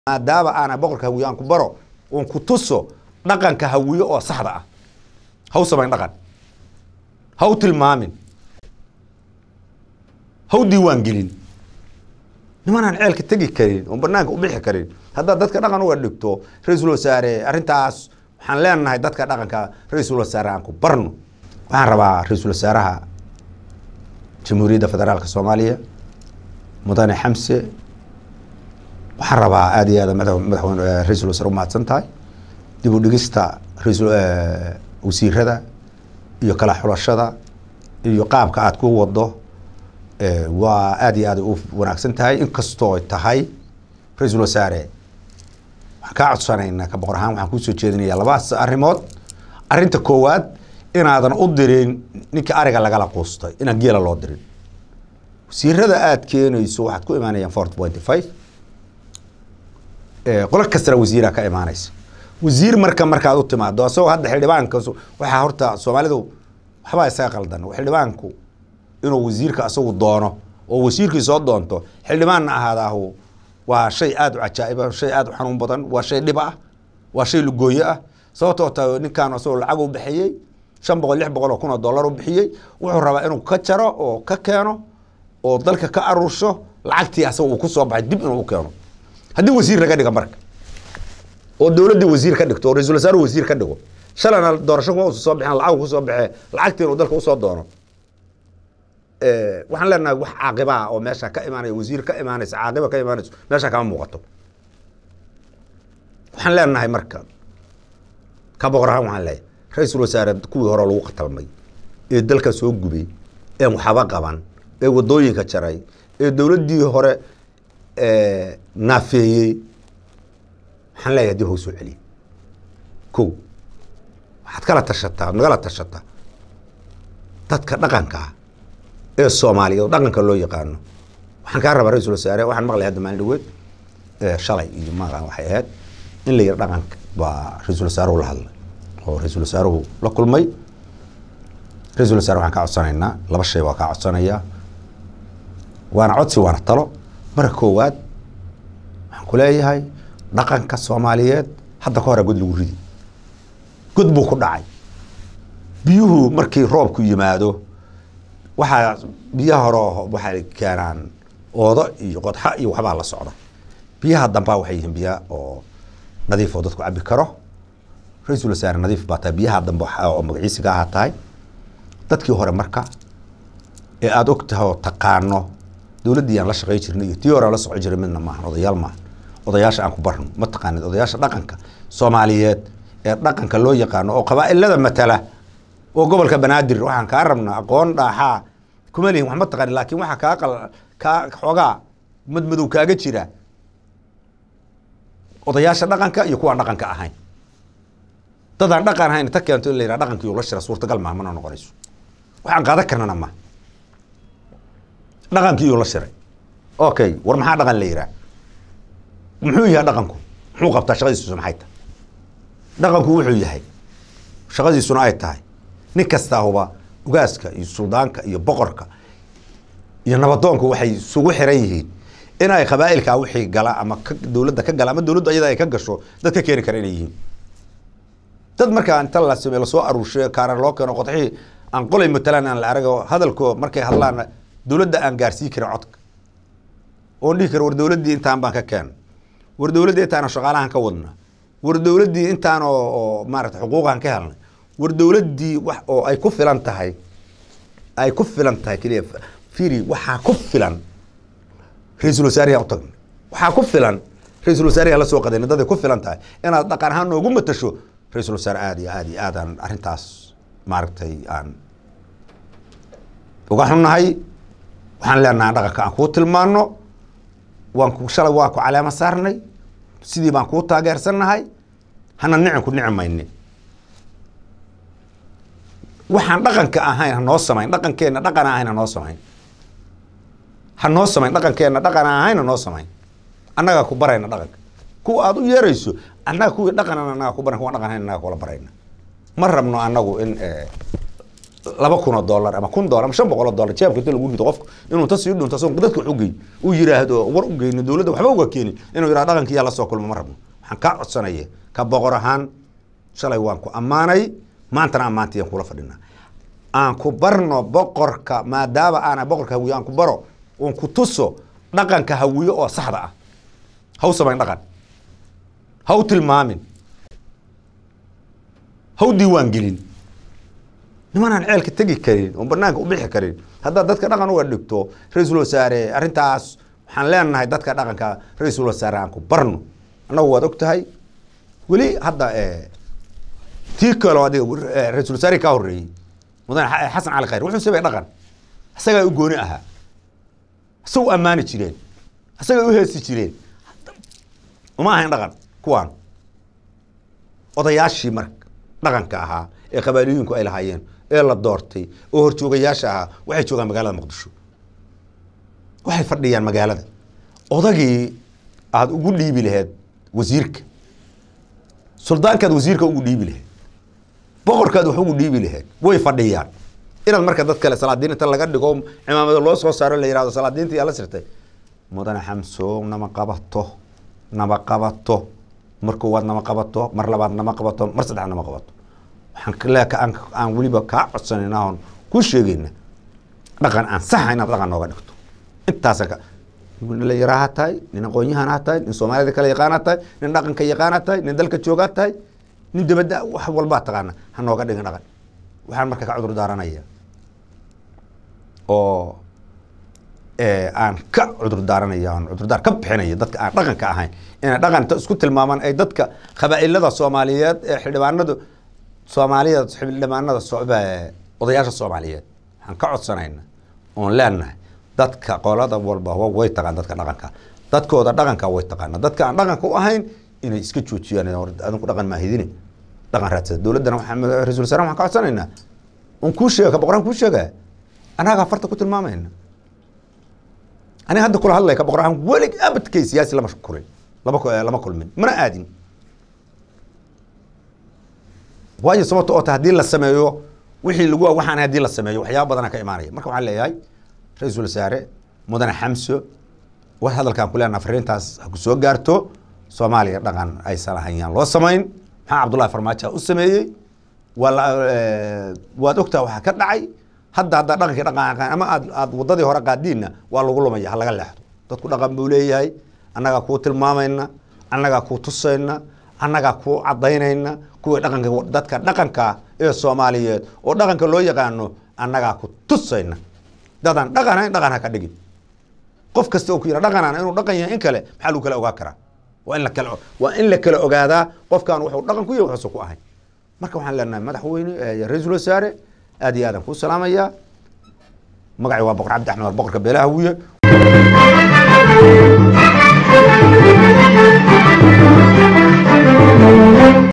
maadaama aana boqorka hawiye aan ku baro oon ku tuso dhaqanka hawiye oo saxda ah ha u samayn dhaqan ha u tilmaamin ha u diiwaan gelin nimanaan ceelka tegi karin oon banaanka u bixi karin haddaad dadka dhaqan uga dhigto ra-iisul wasaare arrintaas waxaan leenahay dadka dhaqanka ra-iisul wasaare aan ku barno waxaan rabaa ra-iisul wasaaraha jamhuuriyadda federaalka soomaaliya mudane xamse waxaan rabaa aad iyo aad mada madaxweyne ra-iisul wasaare u mahadsan tahay dib u dhigista ra-iisul wasiirada iyo kala xulashada iyo qaabka aad ku wado waa aad iyo aad u wanaagsan tahay inkastoo tahay ra-iisul wasaare waxaan kaa codsanaynaa ka boqor ahaan waxaan kusoo jeedinayaa labaas arrimood arrinta koowaad inaadan u dirin ninka ariga lagala quustay inaan geela loo dirin wasiirada aad keenayso waxaad ku imaanayaan fort pointy five qolo kastana wasiiraa ka imaanaysa wasiir marka markaad u timaado asagoo hadda xildhibaanka waxaa horta soomaalidu waxbaa isaga qaldan xildhibaanku inuu wasiirka asagu doono oo wasiirkii soo doonto xildhibaanna ahaadaahu waa shay aada u cajaa'iba shay aada u xanuun badan waa shay dhib ah waa shay lugooye ah sababtoo ta ninkaan asagoo lacag u bixiyey shan boqol lix boqol oo kun oo dollar u bixiyey wuxuu rabaa inuu ka jaro oo ka keeno oo dalka ka aruursho lacagtii asaga uu ku soo baxay dib inuu u keeno haddii wasiir laga dhiga marka oo dowladdii wasiir ka dhigto oo ra-isul wasaare wasiir ka dhigo shalana doorasho kuma usa soo bixin lacag kusoo baxee lacagtii inuu dalka usoo doono waxaan leenahay wax caaqibaa oo meesha ka imaanaya wasiir ka imaanaysa caaqiba ka imaanayso meesha kama muuqato waxaan leenahay marka ka boqor ahaan waxaan leeyahay ra-iisul wasaare kuwii hore lagu qatalmay ee dalka soo gubay een waxba qaban ee wadooyinka jaray ee dowladdii hore naafeeyey waxaan leeyahay dib hau soo celiya ko waxaad kala tashataa ad nagala tashataa dadka dhaqanka ah ee soomaaliya oo dhaqanka loo yaqaano waxaan kaa rabaa ra-iisul wasaare waxaan maqlay hadda maalin dhaweed shalay iyo maqan waxay ahayd in la yidhi dhaqanka baa ra-iisul wasaaruhu la hadlay oo ra-iisul wasaaruhu la kulmay ra-iisul wasaare waxaan kaa codsanaynaa laba shay waa kaa codsanayaa waana codsi waana talo marka koowaad waxaan ku leeyahay dhaqanka soomaaliyeed hadda ka hore god lagu ridi god buu ku dhacay biyuhu markii roobku yimaado waxaa biyaha hore waxay keenaan oodo iyo qodxa iyo waxbaa la socda biyaha dambaa waxay yihiin biya oo nadiif oo dadku cabi karo ra-iisul wasaare nadiif baa tahay biyaha dambe oo magaciisiga ahaa tahay dadkii hore marka ee aada og tahay oo taqaano dowladdii aan la shaqey jirnay iyo tii hore aan la socon jiray midna maahan odayaal maahan odayaasha aan ku barno ma taqaanid odayaasha dhaqanka soomaaliyeed ee dhaqanka loo yaqaano oo qabaa'ilada matala oo gobolka banaadir waxaan kaa rabnaa aqoon dhaaxaa kuma lihin wax ma taqaanid laakiin waxaa kaa qal kaa xoogaa madmadow kaaga jira odayaasha dhaqanka iyo kuwaan dhaqanka ahayn dadaan dhaqan ahayn inta keento in la yidhaha dhaqankii la shira suurtagal maaha mana noqonayso waxaan qaadan karnana ma dhaqankii iyuu la shiray okay war maxaa dhaqan la yidhaha muxuu yahay dhaqanku muxuu qabtaa shaqadiisu maxay tahay dhaqanku wuxuu yahay shaqadiisuna ay tahay nin kastaahuba ugaaska iyo suldaanka iyo boqorka iyo nabadoonku waxay isugu xiran yihiin in ay qabaa'ilkaa wixii gala ama dowladda ka gala ama dowladdu ayada ay ka gasho dad ka keeni kara inay yihiin dad markaa inta la same lasoo aruurshay kaarar loo keeno qodxihii aan qolay matalaan aan la arago hadalkoo markay hadlaan dowladda aan gaarsii karin codka oon dhihi karo war dowladdii intaan baan ka keena war dowladdii intaan shaqaalahan ka wadna war dowladdii intaan oo maarata xuquuqan ka helnay war dowladdii wax oo ay ku filan tahay ay ku filan tahay keliya firi waxaa ku filan ra-iisul wasaariyaa u tagnay waxaa ku filan ra-iisul wasaariyaa la soo qadayna daday ku filan tahay inaad dhaqan ahaan noogu matasho ra-iisul wasaare aada iyo aada iyo aadaan arrintaas maaragtay aan uga xunnahay waxaan leenahay dhaqanka aan kuu tilmaano waan ku shalay waa ku caleemo saarnay sidii baan kuu taageersannahay hana nicin ku nici maynin waxaan dhaqanka ahayn hanoo samayn dhaqankeenna dhaqan ahayn hanoo samayn hanoo samayn dhaqankeenna dhaqan ahayn hanoo samayn annagaa ku barayna dhaqanka kuwa aada u yeerayso annaga kuwii dhaqanan annaga ku baran kuwa dhaqan ahayn annaga kula barayna ma rabno annagu in laba kun oo dollar ama kun dollar ama shan boqol oo dollar jeebka inta lagu rido qofku inuu ta sii dhunto asagoo dadka wax u geey uu yiraahdo war u geyno dowladda waxba uga keenin inuu yidhahdo dhaqankii yaa la soo kulmo ma rabno waxaan kaa codsanaya ka boqor ahaan shalay waan ku ammaanay maantana ammaantayaan kula fadhinaa aan ku barno boqorka maadaama aana boqorka hawiye aan ku baro oon ku tuso dhaqanka hawiye oo saxda ah ha u samayn dhaqan ha u tilmaamin ha u diiwaan gelin nimanaan ceelka tegi karin oon banaanka u bixi karin haddaad dadka dhaqan uga dhigto ra-iisul wasaare arrintaas waxaan leenahay dadka dhaqanka ra-iisul wasaare aan ku barno annagu waad og tahay weli hadda tii kaloo adiga ra-iisul wasaare kaa horreeyey mudane xasan cali khayr wuxuu sabay dhaqan isagaa u gooni ahaa isaga u ammaani jireen isagaa u heesi jireen uma ahayn dhaqan kuwaan odayaashii marka dhaqanka ahaa ee qabaaliyiinku ay lahaayeen ee la doortay oo horjoogayaasha ahaa waxay joogaan magaalada muqdisho waxay fadhiyaan magaalada odagii aada ugu dhiibi laheed wasiirka suldaankaad wasiirka ugu dhiibi laheed boqorkaad wax ugu dhiibi laheed way fadhiyaan inaad marka dad kale salaadiin inta laga dhigo cimaamada loo soo saaro la yihahdo salaadiinta yaa la sirtay mudane xamso nama qabato nama qabato mar koowaad nama qabato mar labaad nama qabato mar saddexaad nama qabato waxaan leeka aan aan weliba kaa codsanayna oon ku sheegayna dhaqan aan saxa inaad dhaqan nooga dhigto intaasa ka nin dhalinyaraha tahay nin aqoon-yahanaa tahay nin soomaalida kale yaqaanaa tahay nin dhaqanka yaqaanaa tahay nin dalka joogaa tahay nin dabadda wax walbaa taqaana ha nooga dhigin dhaqan waxaan marka ka cudur daaranaya oo aan ka cudur daaranaya aan cudurdaar ka bixinaya dadka aan dhaqanka ahayn inay dhaqanta isku tilmaamaan ay dadka qabaa'ilada soomaaliyeed ee xildhibaanadu soomaalida xildhibaanada odayaasha soomaaliyeed waxaan ka codsanayna oon leenahay dadka qolada walba way taqaan dadka dhaqanka dadkooda dhaqanka way taqaana dadka aan dhaqanka u ahayn inay iska joojiyaan adinku dhaqan maahidine dhaqan raadsada dowladdana ra-isul wasaare waxaan ka codsanaynaa un kuu sheega ka boqoraan kuu sheega annagaa farta ku tilmaamayna aniga hadda kula hadlaya ka boqor ahaan welig abadkay siyaasi lama kulin lama lama kulmin mana aadin waayo sababta oo ta haddii la sameeyo wixii lagu waxaan haddii la sameeyo waxyaaba badana ka imaanaya marka waxaan leeyahay ra-iisul wasaare mudane xamso war hadalkaan ku leenaha fariintaas ha ku soo gaarto soomaaliya dhaqan aysan ahayaan loo samayn maxaa cabdullahi farmaajo u sameeyey waa waad ogtaa waxaa ka dhacay hadda hadda dhaqankii dhaqan ama aad aad wadadii hore qaadiinna waa lagu lumaya ha laga leexdo dadku dhaqan buu leeyahay annagaa kuu tilmaamayna annagaa kuu tusayna annagaa kuu cadaynayna kuwii dhaqanka dadka dhaqanka ee soomaaliyeed oo dhaqanka loo yaqaano annagaa ku tusayna dadaan dhaqanayn dhaqan ha ka dhigin qof kasta oo ku yira dhaqanaan inuu dhaqan yahay in kale maxaa lagu kala ogaa karaa waa in la kala waa in la kala ogaadaa qofkan wuxuu dhaqan ku yahay waxuusan ku ahayn marka waxaan leenahay madaxweyne ra-iisul wasaare aad iyo aadaan kuu salaamayaa magacii waa boqor cabdi axmed boqorka beelaha wiye